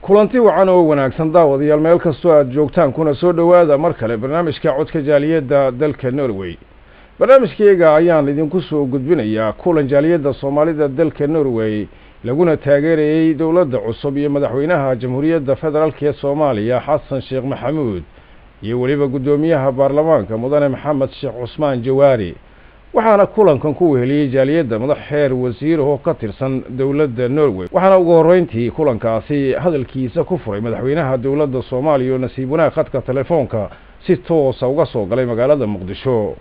kulanti wacan oo wanaagsan daawadayaal meel kastoo aada joogtaan kuna soo dhowaada mar kale barnaamijka codka jaaliyadda dalka norway barnaamijkayga ayaan idinku soo gudbinayaa kulan jaaliyadda soomaalida dalka norway laguna taageerayey dowladda cusub iyo madaxweynaha jamhuuriyadda federaalk ee soomaaliya xasan sheekh maxamuud iyo weliba guddoomiyaha baarlamaanka mudane maxamed sheekh cusmaan jawaari waxaana kulankan ku weheliyey jaaliyadda madax xeer wasiir oo ka tirsan dowladda norway waxaana ugu horreyntii kulankaasi hadalkiisa ku furay madaxweynaha dowladda soomaaliya oo nasiib wanaag khadka telefoonka si toosa uga soo galay magaalada muqdisho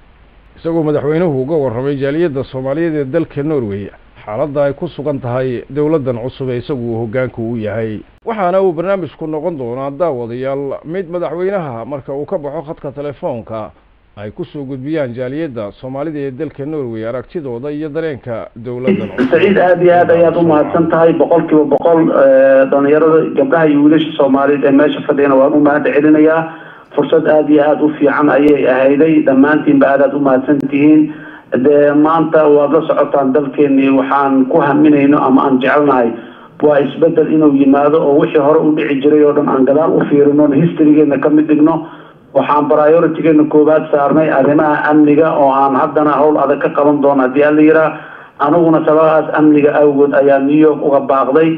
isagoo madaxweynuhu uga warramay jaaliyadda soomaaliyeed ee dalka norway xaaladda ay ku sugan tahay dowladdan cusub ee isagu hoggaanka u yahay waxaana uu barnaamijku noqon doonaa daawadayaal mid madaxweynaha marka uu ka baxo khadka telefoonka ay kusoo gudbiyaan jaaliyadda soomaalida ee dalka norway aragtidooda iyo dareenka dowladdan saciid aada iyo aad ayaad umahadsan tahay boqol kiiba boqol dhalinyarada gabdhaha iyo wiilasha soomaaliyeed ee meesha fadhiyana waan u mahad celinayaa fursad aada iyo aada u fiican ayay ahayday dhammaantiinba aadaad umahadsan tihiin dee maanta waad la socotaan dalkeenii waxaan ku haminayno ama aan jecelnahay waa isbedel inuu yimaado oo wixii hore u dhici jiray oo dhan aan gadaal u fiirino historygeena ka mid dhigno waxaan prioritygeena koowaad saarnay arrimaha amniga oo aan haddana howl adag ka qaban doono haddii ala yiraa aniguna sababadaas amniga awgood ayaa new york uga baaqday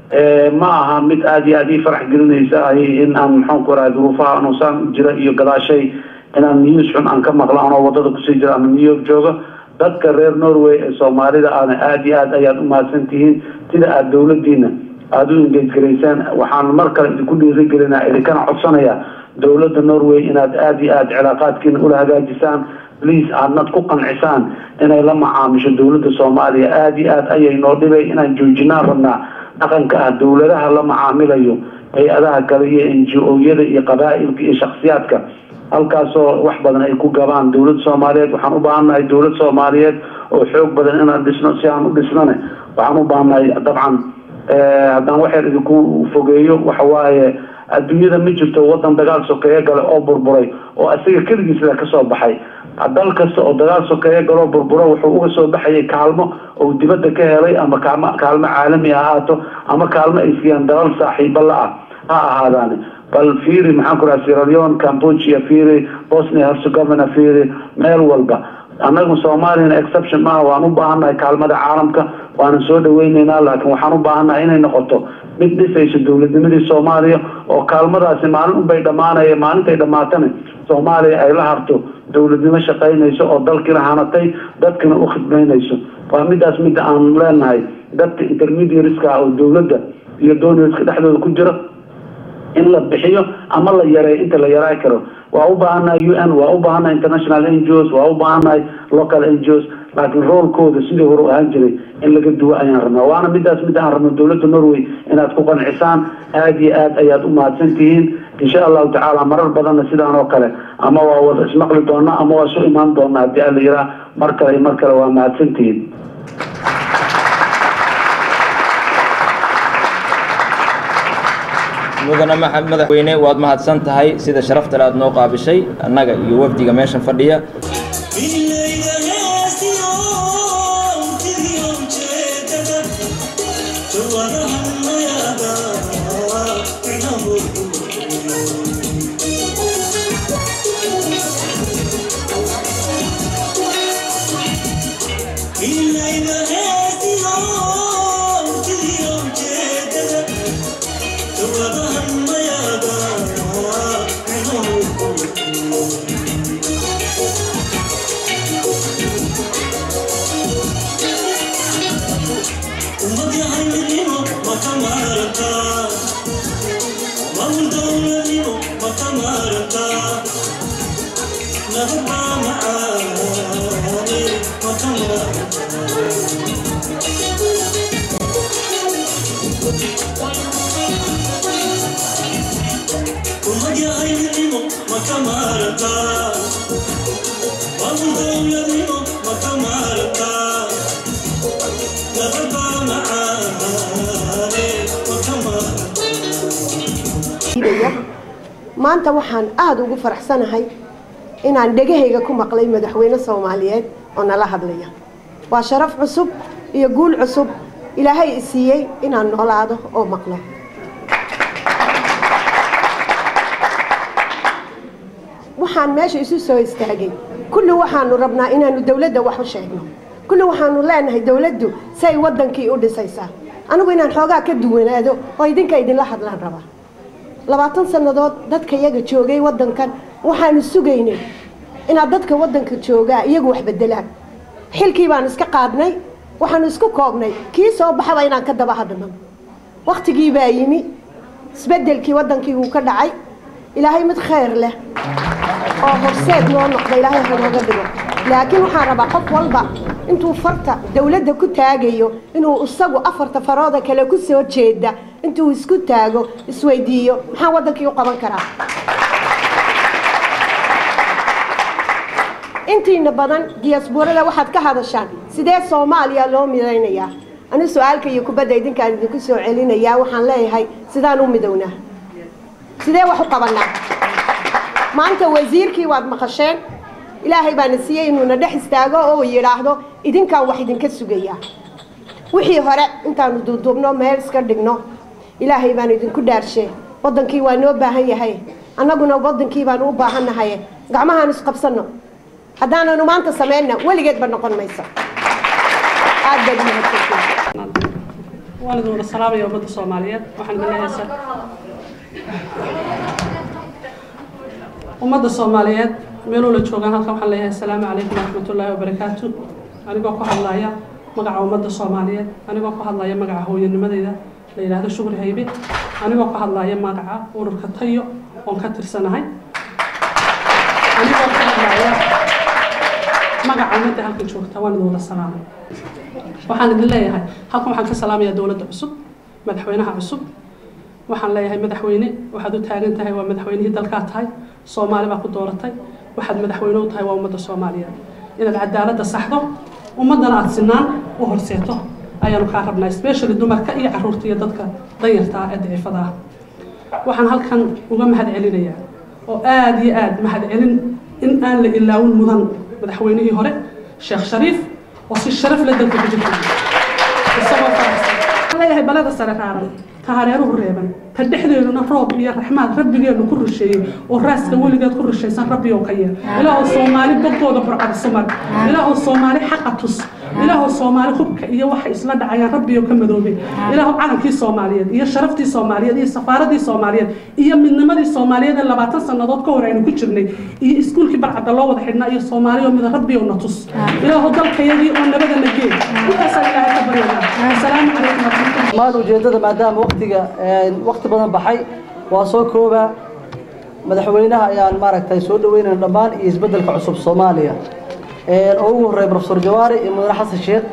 ma aha mid aada iyo aada ii farax gelinaysa in aan maxaanku raha duruufaha anuusaan jira iyo gadaashay inaan news xun aan ka maqlo anoo wadada kusii jira ama new york jooga dadka reer norway ee soomaalida aana aada iyo aad ayaad umahadsan tihiin sida aada dowladiina aada u engage garaysaan waxaan mar kale idinku dhiirigelinaa idinkana codsanaya dowladda norway inaad aada iyo aada cilaaqaadkiina ula hagaajisaan please aadnad ku qancisaan inay la macaamisho dowladda soomaaliya aada iyo aad ayay noo dhibay inaan joojinaan rabnaa dhaqanka ah dowladaha la macaamilayo hay-adaha kale iyo n g o-yada iyo qabaa-ilka iyo shaksiyaadka halkaasoo wax badan ay ku gabaan dowladda soomaaliyeed waxaan u baahannahay dowlad soomaaliyeed oo xoog badan inaan dhisno si aan u dhisnane waxaan u baahannahay dabcan haddaan waxyar idinku fogeeyo waxawaaye adduunyada ma jirto wadan dagaal sokeeye gale oo burburay oo isaga keligiisla kasoo baxay dal kasta oo dagaal sokeeye galoo burburo wuxuu uga soo baxayay kaalmo oo dibadda ka helay ama kaalmo kaalmo caalami ha ahaato ama kaalmo ay siiyaan dalal saaxiibo la-ah ha ahaadaani bal fiiri maxaan ku raha siraleon cambodia fiiri bosnia herzegovina fiiri meel walba annagu soomaaliyana exception maaha waan u baahannahay kaalmada caalamka waanan soo dhaweyneynaa laakiin waxaan u baahannahay inay noqoto mid dhisayso dowladnimadii soomaaliya oo kaalmadaasi maalin unbay dhammaanaya maalintay dhammaatana soomaaliya ay la harto dowladnimo shaqaynayso oo dalkiina hanatay dadkina u khidmaynayso waa midaas midda aan leenahay dadka intermediareska ah oo dowladda iyo donarska dhexdooda ku jira in la bixiyo ama la yareeyo inta la yaraa karo waa u baahannahay u n waa u baahannahay international n g os waa u baahannahay local n g os laakiin roolkooda sidii hore u ahaan jiray in laga duwo ayaan rabnaa waana midaas mid aan rabno dowladda norway inaad ku qancisaan aada iyo aad ayaad u mahadsan tihiin insha allahu tacaala marar badanna sidaan oo kale ama waa wada ismaqli doonaa ama waa isu imaan doonaa haddii ala yiraa mar kale iyo mar kale waa mahadsan tihiin mudane maxamed madaxweyne waad mahadsan tahay sida sharafta aad noo qaabishay annaga iyo wafdiga meeshan fadhiya maanta waxaan aada ugu faraxsanahay inaan dhegahayga ku maqlay madaxweyne soomaaliyeed oo nala hadlaya waa sharaf cusub iyo guul cusub ilaahay i siiyey inaan noolaado oo maqlo waxaan meesha isu soo istaagay kulli waxaanu rabnaa inaanu dowladda wax u sheegno kulli waxaanu leenahay dowladdu si ay waddankii u dhisaysaa anigu inaan xoogaa ka duwanaado oo idinka idinla hadlaan rabaa labaatan sannadood dadka iyaga joogay waddankan waxaanu sugaynay inaad dadka waddanka joogaa iyagu wax bedelaan xilkii baanu iska qaadnay waxaanu isku koobnay kii soo baxaba inaan ka daba hadhno waktigii baa yimi isbedelkii waddankii wuu ka dhacay ilaahay mid khayr leh oo horseed noo noqda ilaahay hanooga dhigo laakiin waxaan rabaa qof walba intuu farta dowladda ku taagayo inuu isagu afarta farooda kale ku soo jeeda intuu isku taago isweydiiyo maxaan waddankii u qaban karaa intiina badan diyasbuurada waxaad ka hadashaan sidee soomaaliya loo midaynayaa anigu su-aalka iyo kubadda idinkaan idinku soo celinayaa waxaan leeyahay sidaan u midownaa sidee wax u qabanaa maanta wasiirkii waad maqasheen ilaahay baana siiyey inuuna dhex istaago oo yidhaahdo idinkaan wax idinka sugayaa wixii hore intaanu duuduubno meel iska dhigno ilaahay baanu idinku dhaarshee waddankii waa noo baahan yahay annaguna waddankii baanu u baahannahay gacmahaan isqabsanno haddaananu maanta sameynna weligeedba noqon mayso aad baad mahadsantihiin waan idin wada salaamaya ummadda soomaaliyeed waxaan idin leeyahay ummadda soomaaliyeed meeluu la joogaan halkan waxaan leeyahay asalaamu calaykum waraxmatullaahi wabarakaatu anigoo ku hadlaya magaca ummadda soomaaliyeed anigoo ku hadlaya magaca hooyanimadeyda la yidhaahdo shukri haybe anigoo ku hadlaya magaca ururka tayo oon ka tirsanahay anigoo ku hadlaya magaca ummadda halkan joogta waan idin wada salaamay waxaan idin leeyahay halkan waxaan ka salaamayaa dowladda cusub madaxweynaha cusub waxaan leeyahay madaxweyne waxaad u taagan tahay waa madaxweynihii dalkaa tahay soomaali baa ku dooratay waxaad madaxweyne u tahay waa ummadda soomaaliyeed inaad cadaaladda saxdo ummaddana aada sinaan u horseeto ayaanu kaa rabnaa especially dumarka iyo caruurta iyo dadka danyarta ah ee daciifada ah waxaan halkan uga mahad celinayaa oo aada iyo aada mahad celin in aan la ilaawin mudan madaxweynihii hore sheekh shariif oo si sharaf la dalka ku jirta isagoo faraxsan leeyahay balada sare raaran ta hareeruhu reeban ta dhexdeeduna roob iyo raxmaad rabbigeenu ku rusheeyey oo raaska weligeed ku rushaysan rabbi oo ka yeel ilaahoo soomaali bogooda burcadiso mar ilaahoo soomaali xaqa tus ilaahoo soomaali hubka iyo waxay isla dhacayaan rabbi oo ka madoobay ilaahoo calankii soomaaliyeed iyo sharaftii soomaaliyeed iyo safaaradii soomaaliyeed iyo midnimadii soomaaliyeed ee labaatan sannadood ka hor aynu ku jirnay iyo iskuulkii barcadda loo wada xidhnaa iyo soomaali oo mida rabbi oo na tus ilaahoo dalkayagii oo nabadana geed intaasaan ilaahay ka baryanaa asalaamu calaykum waraxmatullahi maan ujeeddada maadaama waktiga wakti badan baxay waa soo koobaa madaxweynaha ayaan maaragtay soo dhaweynayna dhammaan iyo isbeddelka cusub soomaaliya oo ugu horreeya profesor jawaari iyo mudane xasan sheekh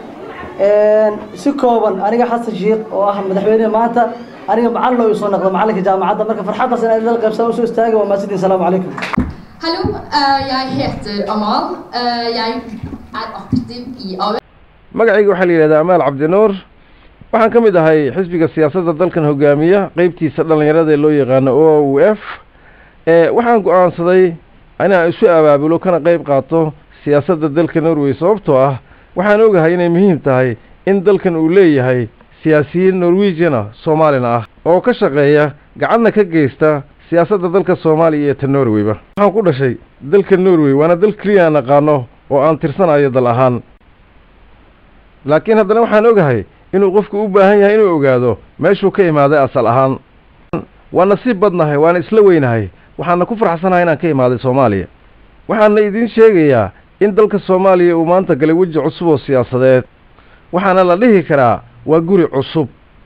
si kooban aniga xasan sheekh oo ah madaxweyne maanta aniga macallin oo soo noqda macallinka jaamacadda marka farxaddaas inaan idin qaybsan usoo istaagay waa maasidin salaamu calaykum Hallo, eh, jeg heter Amal. Eh, Jeg er aktiv i AUF. magacayga waxaa la yidhahdaa amaal cabdinuur waxaan ka mid ahay xisbiga siyaasadda dalkan hogaamiya qeybtiisa dhallinyarada ee loo yaqaano o u f waxaan go-aansaday inaan isu abaabulo kana qeyb qaato siyaasadda dalka norway sababtoo ah waxaan ogahay inay muhiim tahay in dalkan uu leeyahay siyaasiyiin norwegian ah soomaalina ah oo ka shaqeeya gacanna ka geysta siyaasadda dalka soomaaliya iyo ta norwayba waxaan ku dhashay dalka norway waana dal keliya aan aqaano oo aan tirsanayo dal ahaan laakiin haddana waxaan ogahay inuu qofku u baahan yahay inuu ogaado meeshuu ka imaaday asal ahaan waa nasiib badnahay waana isla weynahay waxaana ku farxsanahay inaan ka imaaday soomaaliya waxaana idiin sheegayaa in dalka soomaaliya uu maanta galay weji cusub oo siyaasadeed waxaana la dhihi karaa waa guri cusub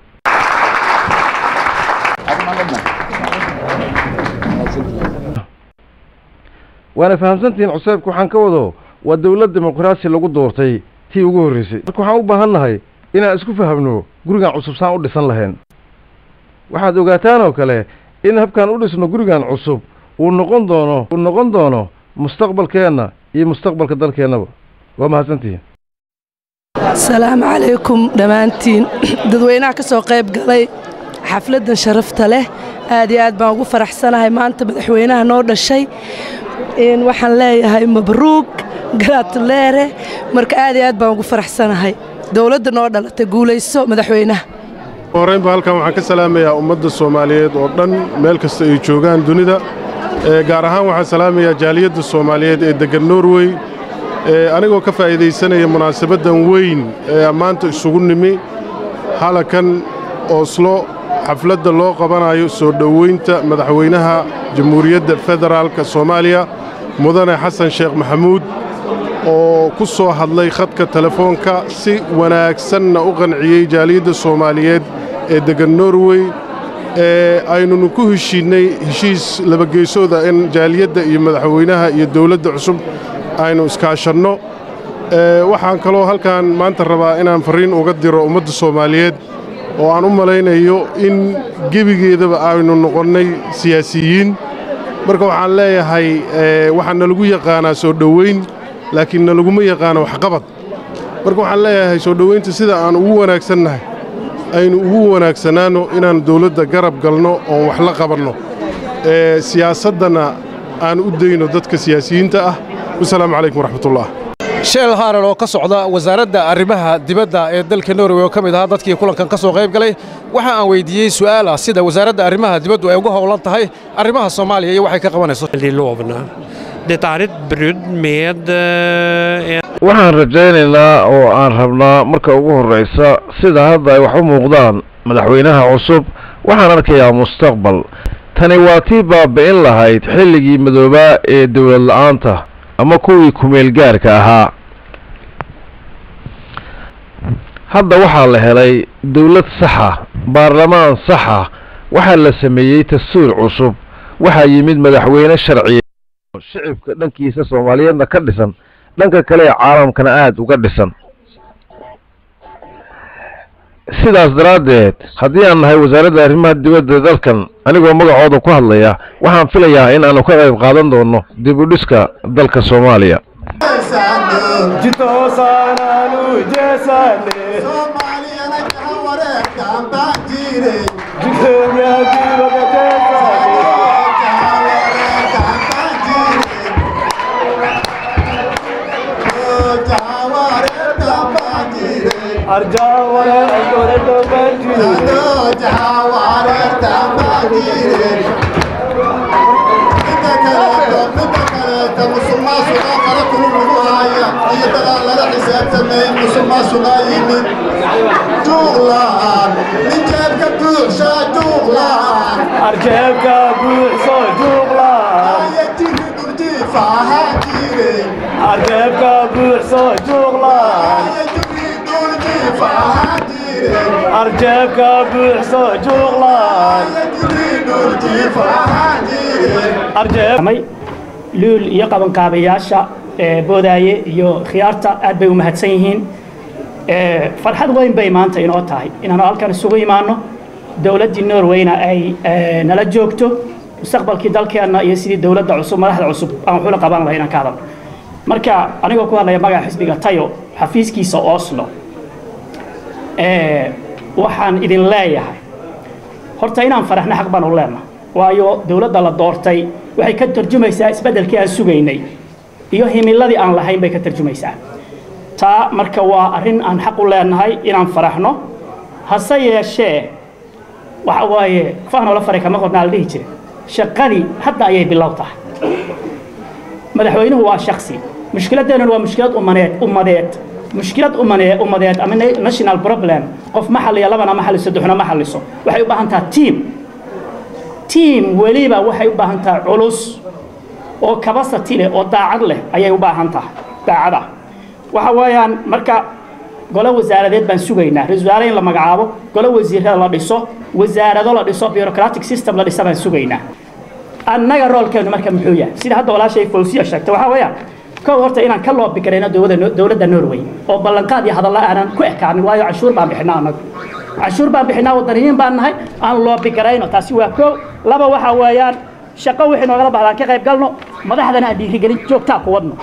waana fahamsantihiin cuseebka waxaan ka wado waa dowlad dimuqraasi lagu doortay tii ugu horreysay marka waxaan u baahan nahay inaan isku fahamno gurigan cusub saan u dhisan lahayn waxaad ogaataan oo kale in habkaan u dhisno gurigan cusub uu noqon doono uu noqon doono mustaqbalkeenna iyo mustaqbalka dalkeennaba waa mahadsantihiin asalaamu calaykum dhammaantiin dadweynaha ka soo qayb galay xafladdan sharafta leh aad iyo aad baan ugu faraxsanahay maanta madaxweynaha noo dhashay waxaan leeyahay mabruug gratulere marka aad iyo aad baan ugu faraxsanahay dowladda noo dhalatay guulayso madaxweynaha horeynba halkan waxaan ka salaamayaa ummadda soomaaliyeed oo dhan meel kasta ay joogaan dunida gaar ahaan waxaan salaamayaa jaaliyadda soomaaliyeed ee deggan norway anigoo ka faa'iidaysanaya munaasabaddan weyn ee maanta isugu nimi halakan oslo xafladda loo qabanayo soo dhowaynta madaxweynaha jamhuuriyadda federaalka soomaaliya mudane xasan sheekh maxamuud oo ku soo hadlay khadka telefoonka si wanaagsanna u qanciyey jaaliyadda soomaaliyeed ee deggan norway ee aynunu ku heshiinnay heshiis labageysooda in jaaliyadda iyo madaxweynaha iyo dawladda cusub aynu iskaashanno waxaan kaloo halkan maanta rabaa inaan farriin uga diro ummadda soomaaliyeed oo aan u malaynayo in gebigeedaba aynu noqonnay siyaasiyiin marka waxaan leeyahay waxaa nalagu yaqaanaa soo dhowayn laakiin nalaguma yaqaano waxqabad marka waxaan leeyahay soo dhowaynta sida aan ugu wanaagsannahay aynu ugu wanaagsanaanno inaan dawladda garab galno oon wax la qabanno siyaasaddana aan u dayno dadka siyaasiyiinta ah wasalaamu calaykum waraxmatullah sheel haaran oo ka socda wasaaradda arrimaha dibadda ee dalka norway oo ka mid ahaa dadkii kulankan ka soo qayb galay waxa aan weyddiiyey su'aal ah sida wasaaradda arrimaha dibaddu ay uga howlan tahay arrimaha soomaaliya iyo waxay ka qabanayso waxaan rajaynaynaa oo aan rabnaa marka ugu horraysa sida hadda ay wax u muuqdaan madaxweynaha cusub waxaan arkayaa mustaqbal tani waa tii baabi'in lahayd xilligii madoobaa ee dawlad la'aanta ama kuwii kumeelgaarka ahaa hadda waxaa la helay dawlad saxa baarlamaan saxa waxaa la sameeyey dastuur cusub waxaa yimid madaxweyne sharciya shicibka dhankiisa soomaaliyeedna ka dhisan dhanka kale ee caalamkana aada uga dhisan sidaas daraaddeed haddii aan nahay wasaaradda arrimaha dibadda dalkan anigoo magacooda ku hadlaya waxaan filayaa in aanu ka qayb qaadan doono dib u dhiska dalka soomaaliya arjeebka buuxso juuqlaan arjeebka buuxso juuqlaan arjeebka buuxso juuqlaan arjeebmay luul iyo qabankaabayaasha boodaaye iyo khiyaarta aad bay u mahadsan yihiin farxad weyn bay maanta inoo tahay inaanu halkan isugu imaanno dowladdii norwayna ay nala joogto mustaqbalkii dalkeenna iyo sidii dowladda cusub madaxda cusub aan waxula qaban lahay inaan ka hadalno marka anigoo ku hadlaya magaca xisbiga tayo xafiiskiisa oslo waxaan idin leeyahay horta inaan faraxno xaq baan u leenahay waayo dowladda la doortay waxay ka tarjumaysaa isbeddelkii aan sugaynay iyo himiladii aan lahayn bay ka tarjumaysaa taa marka waa arrin aan xaq u leenahay inaan faraxno hase yeeshee waxa waaye fahnoola faray kama qornaa la dhihi jira shaqadii hadda ayay bilow tahay madaxweynuhu waa shaksi mushkiladeennuna waa mushkilad umaneed ummadeed mushkilad umane ummadeed ama national problem qof ma xalliyo labana ma xalliso saddexna ma xalliso waxay u baahan taha team team weliba waxay u baahan tahay culus oo kabasati leh oo daacad leh ayay u baahan tahay daacada waxa weeyaan marka golo wasaaradeed baan sugaynaa ra-isul wasaare in la magacaabo golo wasiirada la dhiso wasaarado la dhiso bureaucratic system la dhisa baan sugaynaa annaga roolkeenu marka muxuu yahay sida hadda walaashay fawsiya sheegtay waxaa weeyaan kow horta inaan ka loobi karayno dowladda dowladda norway oo ballanqaad iyo hadalla aanan ku ekaanin waayo canshuur baan bixinaa annagu canshuur baan bixinaa wadaniyiin baan nahay aan loobi garayno taasi waa kow laba waxaa weeyaan shaqo wixii noogala baxdaan ka qayb galno madaxdana aan dhiirigelin joogtaa ku wadno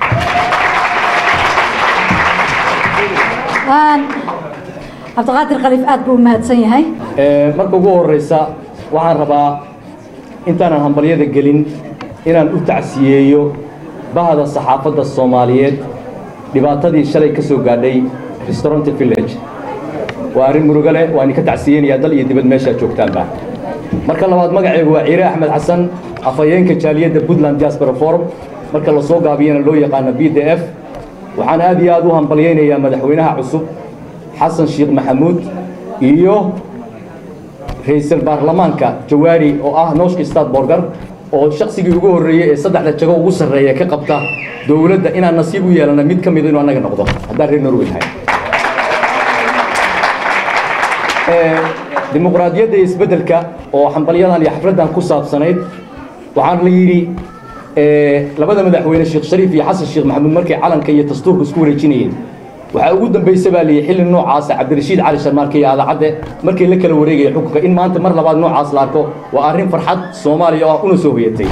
cabdiqaadir khaliif aad buu u mahadsan yahay marka ugu horeysa waxaan rabaa intaanan hambalyada gelin inaan u tacsiyeeyo bahda saxaafadda soomaaliyeed dhibaatadii shalay ka soo gaadhay restaurant village waa arrin murugo leh waan idinka tacsiyeynayaa dal iyo dibad meeshaa joogtaanba marka labaad magacaygu waa ciire axmed xasan afhayeenka jaaliyadda puntland diaspora forum marka la soo gaabiyana loo yaqaano b d f waxaan aad iyo aad u hambalyaynayaa madaxweynaha cusub xasan sheekh maxamuud iyo ra-iisul baarlamaanka jawaari oo ah nooshka stadborger oo shaqsigii ugu horreeyey ee saddexda jago ugu sarreeya ka qabta dowladda inaan nasiib u yeelana mid ka mida inuu annaga noqdo haddaan reer norway nahay dimuqraadiyadda iyo isbeddelka oo xambalyadan iyo xafladdan ku saabsanayd waxaan la yidhi labada madaxweyne sheekh shariif iyo xasan sheekh maxamuud markay calanka iyo dastuurka isku wareejinayeen waxaa ugu dambaysa baa liyi xilli noocaasa cabdirashiid cali sharmaarke iyo aadacadde markii la kala wareegaya xukunka in maanta mar labaad noocaas la arko waa arrin farxad soomaaliya oo una soo hoyatay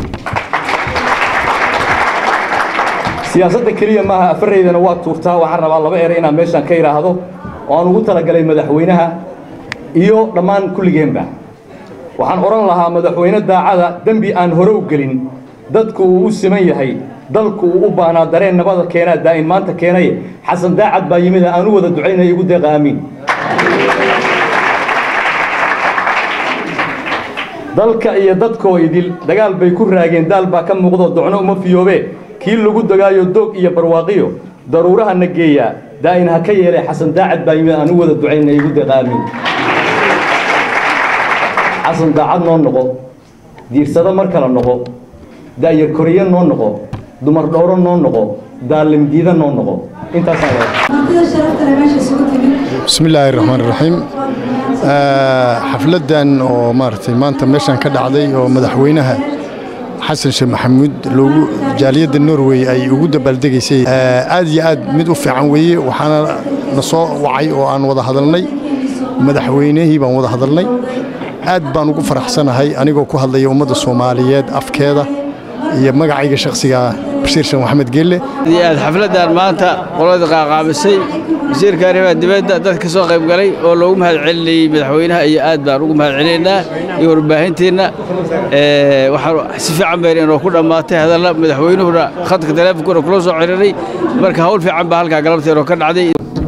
siyaasadda keliya maaha afaraydana waa tuurtaa waxaan rabaa laba ere inaan meeshaan ka idhaahdo oo aan ugu talagalay madaxweynaha iyo dhammaan kulligeenba waxaan odhan lahaa madaxweyne daacada dembi aan hore u gelin dadku uu u siman yahay dalku uu u baahnaa dareen nabada keenaa daa'in maanta keenay xasan daacad baa yimid aan u wada ducaynaya igu deeqa aamiin dalka iyo dadkoo idil dagaal bay ku raageen daal baa ka muuqdo docno uma fiyoobe kii lagu dagaayo doog iyo barwaaqiyo daruuraha na geeyaa daa'in ha ka yeelay xasan daacad baa yimid aan u wada ducaynaya igu deeqa aamiin xasan daacad noo noqo diirsado mar kale noqo daayar koriye noo noqo dumar dhowro noo noqo daalimdiida noo noqo intaasaan بسم الله الرحمن الرحيم xafladan oo maaragtay maanta meeshan ka dhacday oo madaxweynaha xasan sheekh maxamuud loogu jaaliyadda norway ay ugu dabaaldegaysay aad iyo aad mid u fiican weeye waxaana na soo wacay oo aan wada hadalnay madaxweynihii baan wada hadalnay aad baan ugu faraxsanahay anigoo ku hadlaya ummadda soomaaliyeed afkeeda iyo magacayga shakhsiga bashiir sheekh maxamed geelle aad xafladdan maanta qolada qaaqaabisay wasiirka arrimaha dibadda dad ka soo qayb galay oo loogu mahad celinayey madaxweynaha iyo aad baan ugu mahad celinaynaa iyo warbaahintiinna waxaan si fiican bayna inoo ku dhammaatay hadalla madaxweynuhuna khadka taleefonkuna kula soo ciriray marka hawl fiican baa halkaa galabta inoo ka dhacday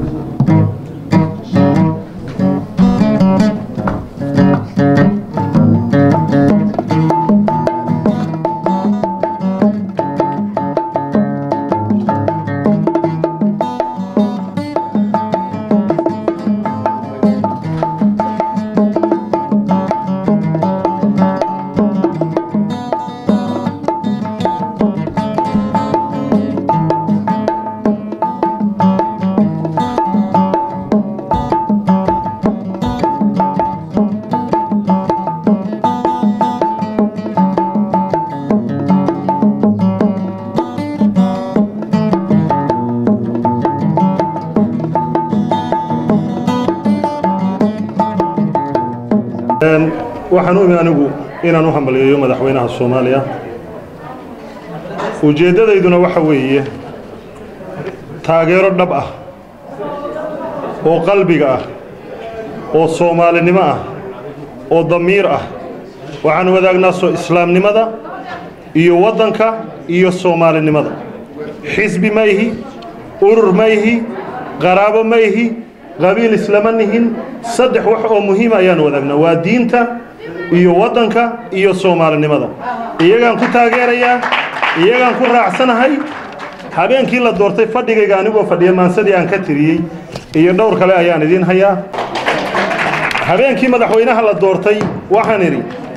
waxaan u imi anigu inaan u hambaliyeeyo madaxweynaha soomaaliya ujeeddadayduna waxa weeye taageero dhab ah oo qalbiga ah oo soomaalinimo ah oo damiir ah waxaan wadaagnaa soo islaamnimada iyo waddanka iyo soomaalinimada xisbi ma ihi urur ma ihi qaraabo ma ihi qabiil islama nihin saddex wax oo muhiima ayaan wadaagnaa waa diinta iyo waddanka iyo soomaalinimada iyagaan ku taageerayaa iyagaan ku raacsanahay habeenkii la doortay fadhigayga anigoo fadhiya maansadii aan ka tiriyey iyo dhowr kale ayaan idiin hayaa habeenkii madaxweynaha la doortay waxaan idhi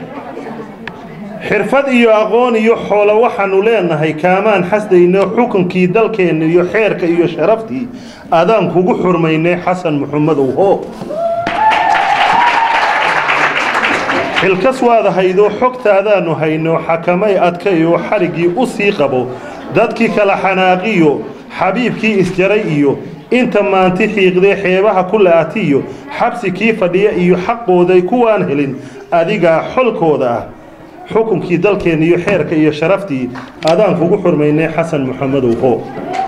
xirfad iyo aqoon iyo xoolo waxaannu leenahay kaamaan xasdayno xukunkii dalkeenna iyo xeerka iyo sharaftii adaan kugu xurmaynay xasan muxamadow hoo xilkas waad haydo xogtaadaannu hayno xakamay adkayoo xariggii u sii qabo dadkii kala xanaaqiyo xabiibkii isjaray iyo inta maanti xiiqdee xeebaha ku la'atiyo xabsi kii fadhiya iyo xaqooday kuwaan helin adigaa xolkooda ah xukunkii dalkeenna iyo xeerka iyo sharaftii adaan kugu xurmaynay xasan muxamadow hoo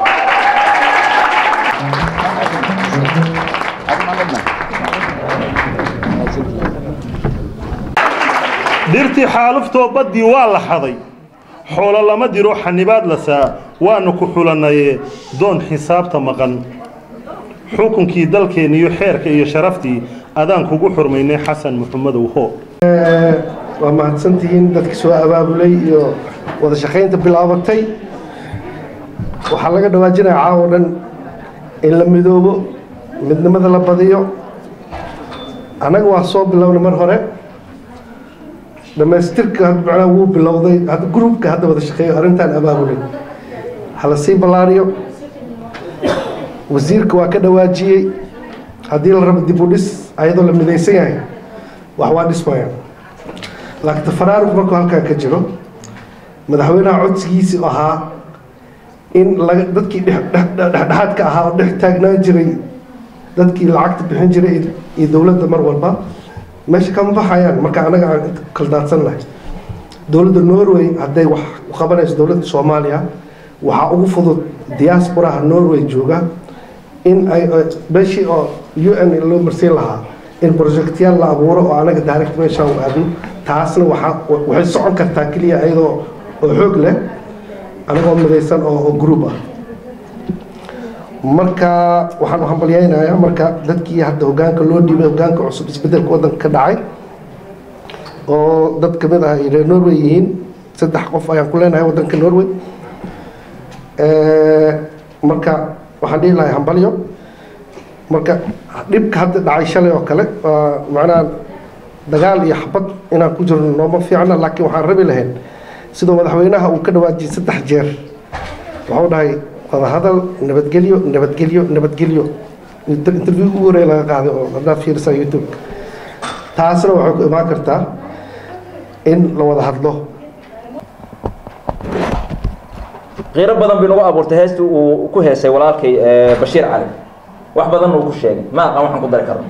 dhirtii xaaluftoo baddii waa la xaday xoolo lama diro xanibaad la saa waanu ku xulannaye doon xisaabta maqan xukunkii dalkeenna iyo xeerka iyo sharaftii adaan kugu xurmaynay xasan muxamadow hoo waa mahadsantihiin dadka soo abaabulay iyo wada shaqaynta bilaabatay waxaa laga dhawaajinaya caawo dhan in la midoobo midnimada la badiyo annaga waa soo bilownay mar hore dhammaystirka macnaha wuu bilowday hadda gruubka hadda wada shaqeeyo arrintan abaabulay hala sii ballaariyo wasiirka waa ka dhawaajiyey haddii la rabo dib u dhis ayadoo la midaysan yahay wax waa dhismayaan laakiin tafaraaruq markuu halkan ka jiro madaxweynaha codsigiisii ahaa in laga dadkii dhexdhexaadka ahaa oo dhex taagnaan jiray dadkii lacagta bixin jiray iyo dowladda mar walba meesha kama baxayaan marka anaga aan inta kaldaadsan lahay dowladda norway hadday wax u qabanayso dowladda soomaaliya waxaa ugu fudud diasporaha norway jooga in ay meeshii oo u n loo marsiin lahaa in projectyaal la abuuro oo anaga direct meesha u aadno taasna waxaa waxay socon kartaa keliya iyadoo oo xoog leh anagoo midaysan oo oo group ah marka waxaan u hambalyaynayaa marka dadkii hadda hogaanka loo dhiibay hogaanka cusub isbedelka waddanka ka dhacay oo dad kamid ah ay reer norway yihiin saddex qof ayaan ku leenahay waddanka norway marka waxaan dhihi lahay hambalyo marka dhibka hadda dhacay shalay oo kale waa macnaha dagaal iyo xabad inaan ku jirno nooma fiicna laakiin waxaan rabi lahayn sidoo madaxweynaha uu ka dhawaajiyay saddex jeer wuxuu dhahay wadahadal nabadgelyo nabadgelyo nabadgelyo interview ugu horeey laga qaaday oo haddaad fiirisaa youtube taasna waxay ku imaan kartaa in la wada hadlo qiiro badan bay nagu abuurtay heestii uu ku heesay walaalkay bashiir cali wax badan uu ku sheegay ma aqaan waxaan ku dari karno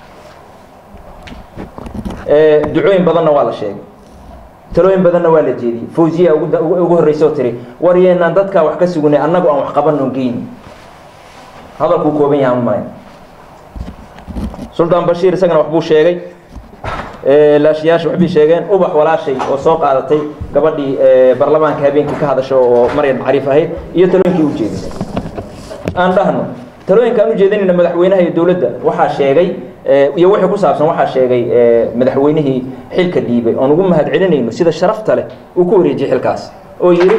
ducooyin badanna waa la sheegay talooyin badanna waa la jeediyey fawziya ugu horreysa oo tiri war yeenaan dadkaa wax ka sugunay annagu aan wax qabanno geyni hadalkuu kooban yahay aan malayn suldaan bashiir isagana waxbuu sheegay laashiyaasha waxbay sheegeen ubax walaashay oo soo qaadatay gabadhii baarlamaanka habeenkii ka hadasha oo maryan cariif ahayd iyo talooyinkii u jeedisay aan dhahno talooyinka aan u jeedinayna madaxweynaha iyo dowladda waxaa sheegay iyo wixii ku saabsan waxaa sheegay madaxweynihii xilka dhiibay oon ugu mahad celinayno sida sharafta leh uu ku wareejiyey xilkaas oo yidhi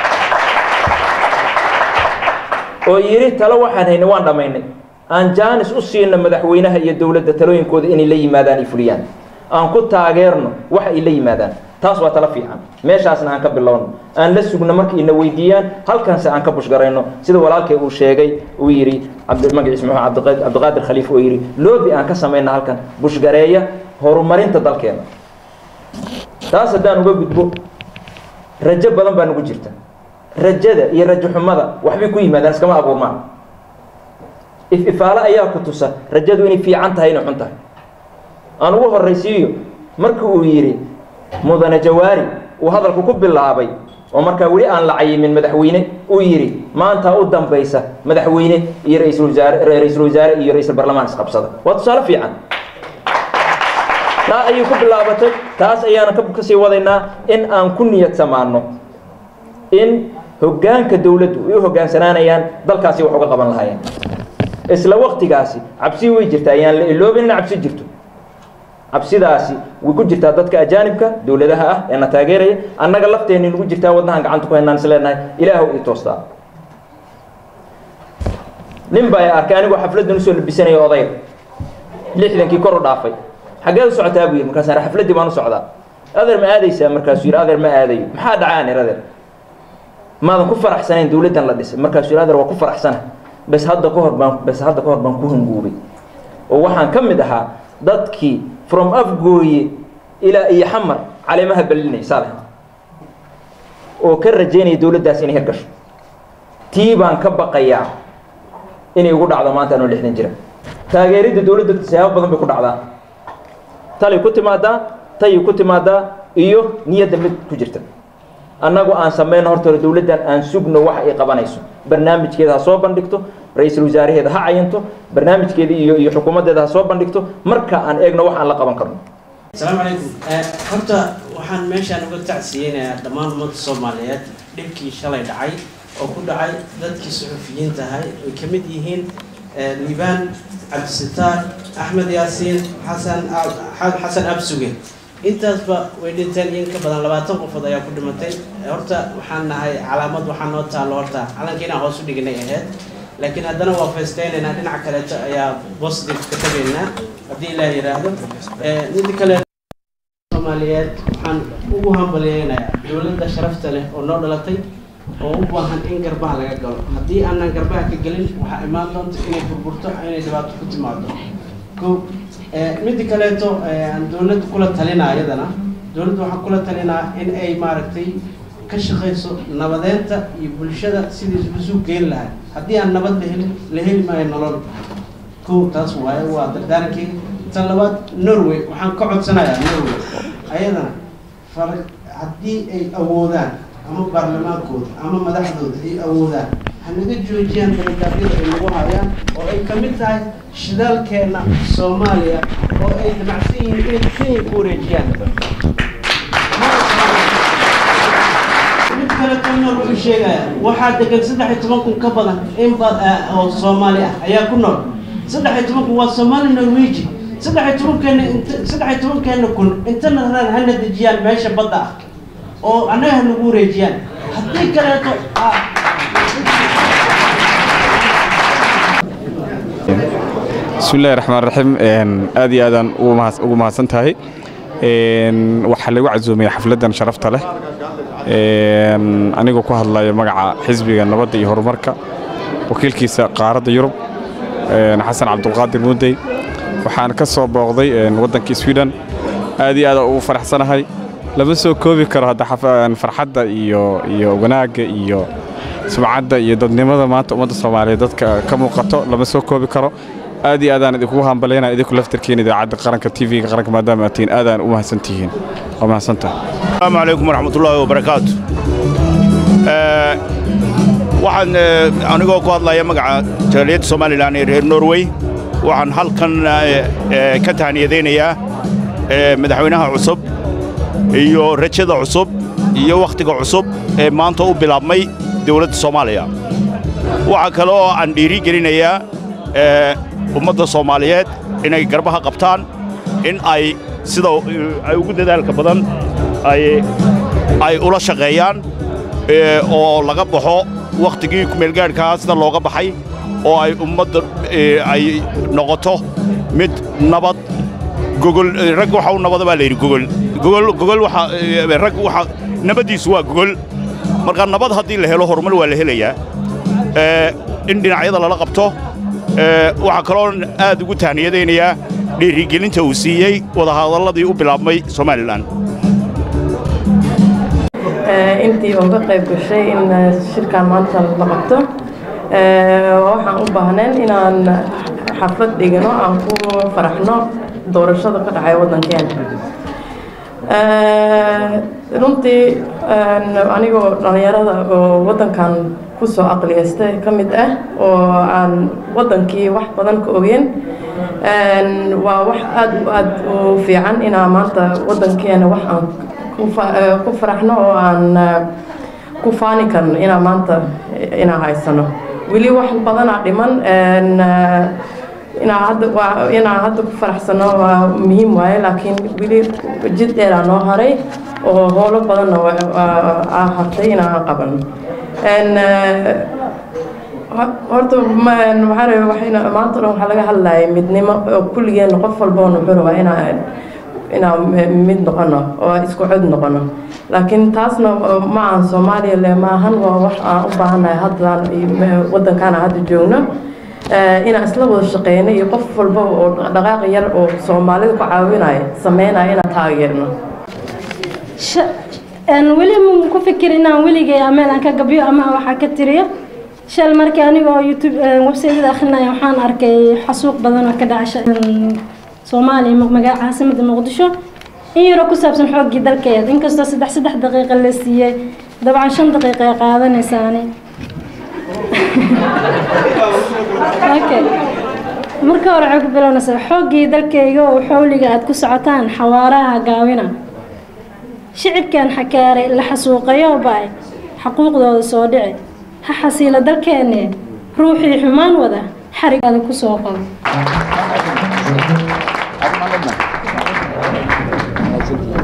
oo yidhi talo waxaan haynay waan dhammaynay aan jaanis u siino madaxweynaha iyo dowladda talooyinkooda inay la yimaadaan ay fuliyaan aan ku taageerno wax ay la yimaadaan taas waa talo fiican meeshaasna aan ka bilowno aan la sugno markay ina weydiiyaan halkanse aan ka bushgarayno sida walaalkay uu sheegay uu yidhi magaciis muxuu cabdiqaadir khaliif oo yidhi loobi aan ka samayna halkan bushgareeya horumarinta dalkeena taas haddaan uga gudbo rajo badan baa nagu jirta rajada iyo rajo xumada waxbay ku yimaadaan iskama abuurmaan if ifaale ayaa ku tusa rajadu inay fiican tahay inay xun tahay aan ugu horraysiiyo markii uu yidhi mudane jawaari uu hadalku ku bilaabay oo markaa weli aan la cayimin madaxweyne uu yidhi maanta u dambaysa madaxweyne iyo ra-iisul wasaare ra-iisul wasaare iyo ra-iisul barlamaan isqabsada waa tusaale fiican taa ayay ku bilaabatay taas ayaana kasii wadaynaa in aan ku niyad samaano in hoggaanka dowladdu ay u hoggaansanaanayaan dalkaasi wax uga qaban lahaayeen isla waktigaasi cabsi way jirta ayaan la iloobin in cabsi jirto cabsidaasi way ku jirtaa dadka ajaanibka dowladaha ah ee na taageeraya annaga lafteenni nagu jirtaa wadnahan gacanta ku haynaan is leenahay ilaahu ii toostaa nin baa arkay anigoo xafladdan usoo labisanaya odayga lixdankii kor u dhaafay xaggeed u socotaa buu yidhi markaasaan xafladdii baan u socdaa adeer ma aadaysaa markaasuu yidhi adeer ma aadayo maxaa dhacaan ir adeer maadan ku faraxsanayn dowladdan la dhisay markaasuu yidhi adeer waa ku faraxsana bes hadda ka hor baan bes hadda ka hor baan ku hanguubay oo waxaan ka mid ahaa dadkii from afgooye ilaa iyo xamar caleemaha ballinay saalex oo ka rajaynaya dowladdaas inay hirgasho tii baan ka baqayaa inay ugu dhacdo maanta anoo lixdan jira taageeridda dowladda siyaabo badan bay ku dhacdaa talay ku timaadaa tayay ku timaadaa iyo niyadda mid ku jirta annagu aan samayno horta hore dowladdan aan sugno waxa ay qabanayso barnaamijkeeda ha soo bandhigto ra-iisul wasaaraheeda ha cayanto barnaamijkeeda iyo iyo xukuumaddeeda ha soo bandhigto marka aan eegno wax aan la qaban karno asalaamu calaykum horta waxaan meeshaan uga tacsiyeynayaa dhammaan ummadda soomaaliyeed dhibkii shalay dhacay oo ku dhacay dadkii suxufiyiinta ahay ay ka mid yihiin liibaan cabdisitaar axmed yaasiin xasan xasan absuge intaasba way dhinteen in ka badan labaatan qofood ayaa ku dhimatay horta waxaan nahay calaamad waxaa noo taallo horta calanka inaan hoos u dhignay ahayd laakiin haddana waa feestaynaynaa dhinaca kaleeto ayaa positive ka tagaynaa haddii ilaah yidhaahdo mid kale soomaaliyeed waxaan ugu hambalyeynayaa dowladda sharafta leh oo noo dhalatay oo u baahan in garbaha laga galo haddii aanan garbaha ka gelin waxaa imaan doonta inay burburto inay dhibaato ku timaado ko midda kaleeto aan dowladda kula talinaa iyadana dowladda waxaan kula talinaa in ay maaragtay ka shaqayso nabadeenta iyo bulshada sidii isu geyn lahay haddii aan nabad la helin la heli maayo nolol ko taas waaye waa dardaarankeyga tan labaad norway waxaan ka codsanayaa norway ayadana far haddii ay awoodaan ama baarlamaankooda ama madaxdooda ay awoodaan hanaga joojiyaan dalagaabyada ay nagu hayaan oo ay ka mid tahay shidaalkeena soomaaliya oo ay damacsan yihiin inay kenya ku wareejiyaan mid kale kalnool wuxuu sheegaya waxaa degan saddex iyo toban kun ka badan in ba oo soomaali ah ayaa ku nool saddex iyo toban kun waa soomaali norweji saddex iyo tobankeena int saddex iyo tobankeena kun intana raan hana dejiyaan meesha badda ah oo annaga ha nagu wareejiyaan haddii kaleeto bismillahi raxmaan raxiim aad iyo aadaan ugu mahadsan tahay waxaa lagu casuumaya xafladdan sharafta leh anigoo ku hadlaya magaca xisbiga nabadda iyo horumarka wakiilkiisa qaaradda yurub xasan cabdulqaadir muudey waxaan ka soo booqday waddankii sweden aad iyo aad ugu faraxsanahay lama soo koobi karo hadda farxadda iyo iyo wanaagga iyo sumcadda iyo dadnimada maanta ummadda soomaaliyeed dadka ka muuqato lama soo koobi karo aad iyo aadaan idinkugu hambalyaynaa idinku laftarkiin idaacadda qaranka tv-ga qaranka maadaama aad tihiin aadaan u mahadsan tihiin waa mahadsantahay asalaamu calaykum waraxmatullaahi wabarakaatu waxaan anigoo ku hadlaya magaca jaaliyadda somalilan ee reer norway waxaan halkan ka tahniyadaynayaa madaxweynaha cusub iyo rajada cusub iyo wakhtiga cusub ee maanta u bilaabmay dowladda soomaaliya waxaa kale oo aan dhiiri gelinayaa ummadda soomaaliyeed inay garbaha qabtaan in ay sida ay ugu dadaalka badan ay ula shaqeeyaan oo laga baxo wakhtigii kumeelgaadhkaa sida looga baxay oo ay ummadda ay noqoto mid nabad gogol rag waxa u nabada baa la yidhi gogol gogol gogol waxa rag waxa nabaddiisu waa gogol marka nabad haddii la helo horumar waa la helayaa in dhinacyada lala qabto waxaa kaloo aad ugu tahniyadaynayaa dhiirigelinta uu siiyey wadahadalladii u bilaabmay somalilan intii uga qayb gashay in shirkan maanta la qabto waxaan u baahnayn inaan xaflad dhigano aan ku faraxno doorashada ka dhacay waddankeena runtii anigoo dhallinyarada oo waddankan kusoo aqliyaystay ka mid ah oo aan waddankii wax badan ka ogeyn waa wax aad u aad u fiican inaa maanta waddankeena wax aan ku faraxno oo aan ku faani karno inaa maanta inaa haysano weli wax badanaa dhiman inaa hadda waa inaan hadda ku faraxsano waa muhiim waaye laakiin weli jid dheeraa noo haray oo howlo badanna aa hartay inaan qabano horta maxaa rabay waxayna maanta dhan waxaa laga hadlayay midnimo oo kulligeena qof walboona wuxuu rabaa inaa inaan mid noqono oo isku cod noqono laakiin taasna ma aan soomaaliya le maahan waa wax aan u baahannahay haddaan waddankaana hadda joogno inaan isla wada shaqeyno iyo qof walba oo dhaqaaq yar oo soomaalida ku caawinaya sameynaya inaan taageerno weli ma ku fikir inaan weligay meel aan ka gabyo ama waxaa ka tiriyo shal markii anigoo youtube websaytada akrinaya waxaan arkay xasuuq badan oo ka dhacay soomaaliya magaca caasimada muqdisho in yaro ku saabsan xooggii dalkeeda inkastoo saddex saddex daqiiqa la siiyey dabcan shan daqiiqa ay qaadanaysaani okay marka hore waxay ku bilownaysaa xooggii dalkayga oo xawliga aad ku socotaan xawaaraha gaawina shicibkan xakaaray la xasuuqayo ba'ay xaquuqdooda soo dhici ha xasiila dalkeenne ruuxii xumaan wada xarigaada ku soo qabo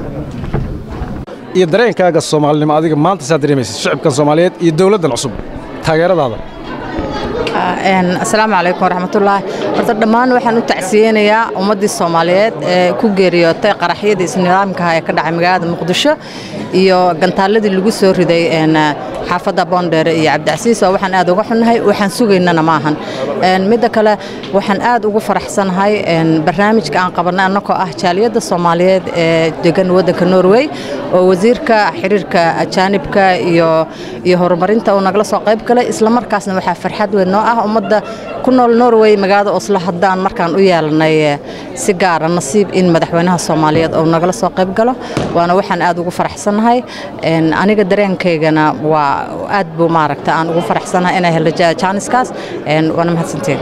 iyo dareenkaaga soomaalinimo adiga maanta saad dareemaysa shicibkan soomaaliyeed iyo dowladdan cusub taageeradaada asalaamu calaykum waraxmatullaahi horta dhammaan waxaan u tacsiyeynayaa ummaddii soomaaliyeed ee ku geeriyootay qaraxyadii isnidaamkaha ee ka dhacay magaalada muqdisho iyo gantaaladii lagu soo riday xaafadda boondheere iyo cabdicasiis oo waxaan aad uga xunnahay waxaan sugaynana ma ahan midda kale waxaan aad ugu faraxsanahay barnaamijka aan qabannay annagoo ah jaaliyadda soomaaliyeed ee degan waddanka norway oo wasiirka xiriirka ajaanibka iyo iyo horumarinta uu nagala soo qayb galay islamarkaasna waxaa farxad weyn noo ah ummadda ku nool norway magaalada oslo haddaan markaan u yeelanay si gaara nasiib in madaxweynaha soomaaliyeed uu nagala soo qayb galo waana waxaan aad ugu faraxsanahay aniga dareenkaygana waa aad buu maaragta aan ugu faraxsanahay inay helo jaaniskaas waana mahadsantiin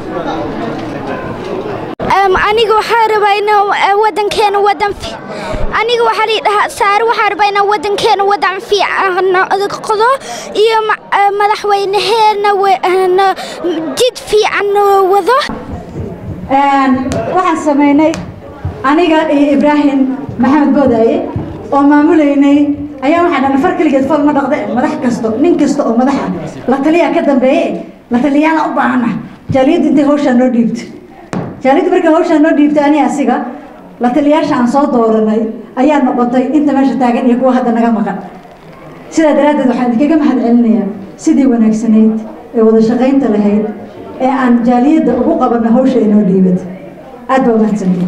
aniga waxaa rabaa inaa wadankeena wadan aniga waxaa lii dhahaa saare waxaa rabaa inaa wadankeena wadan fiican qodo iyo madaxweynaheena jid fiican wado waxaan samaynay aniga iyo ibraahim maxamed boodaaye oo maamulaynay ayaa waxaan dhana far keligeed fool ma dhaqde madax kasto nin kasta oo madaxa la taliyaa ka dambeeye la taliyaana u baahana jaaliyadda intay hawshaa noo dhiibto jaaliyadda markay hawshaa noo dhiibtay ani asiga la taliyaasha aan soo dooranay ayaa noqotay inta meesha taagan iyo kuwa hadda naga maqan sidaa daraaddeed waxaan idinkaga mahad celinayaa sidii wanaagsanayd ee wada shaqaynta lahayd ee aan jaaliyadda ugu qabanno hawsha inoo dhiibad aad baa mahadsantiin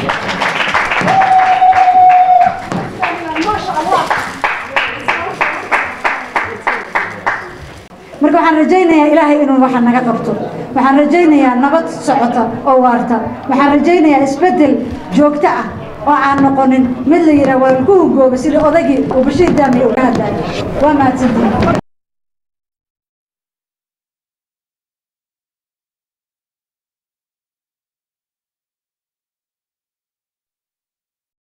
marka waxaan rajaynayaa ilaahay inuu waxa naga qabto waxaan rajaynayaa nabad socota oo waarta waxaan rajaynayaa isbeddel joogto ah oo aan noqonin mid la yidhaah waa lagu hungooba sida odagii uu bashiir daami uga hadlayo waa mahadsantiin